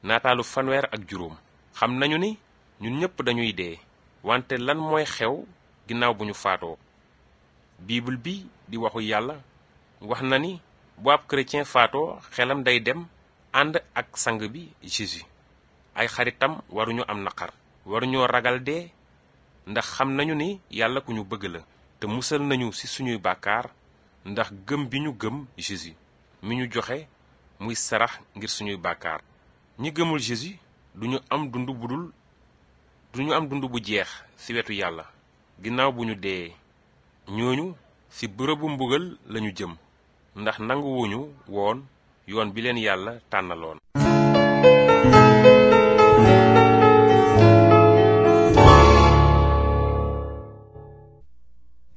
naataalu fanweer ak juróom xam nañu ni ñun ñépp dañuy dee wante lan mooy xew ginnaaw bu ñu faatoo bible bi di waxu yàlla wax na ni bu ab chrétien faatoo xelam day dem ànd ak sang bi Jésus ay xaritam waruñu am naqar waruñoo ragal dee ndax xam nañu ni yàlla ku ñu bëgg la te musal nañu ci suñuy bàkkaar ndax gëm bi ñu gëm Jésus mi ñu joxe muy sarax ngir suñuy bàkkaar ñi gëmul Jésus duñu am dund bu dul duñu am dund bu jeex ci wetu yàlla ginnaaw bu ñu dee ñooñu ci bërëbu mbugal lañu jëm ndax nanguwuñu woon yoon bi leen yàlla tànnaloon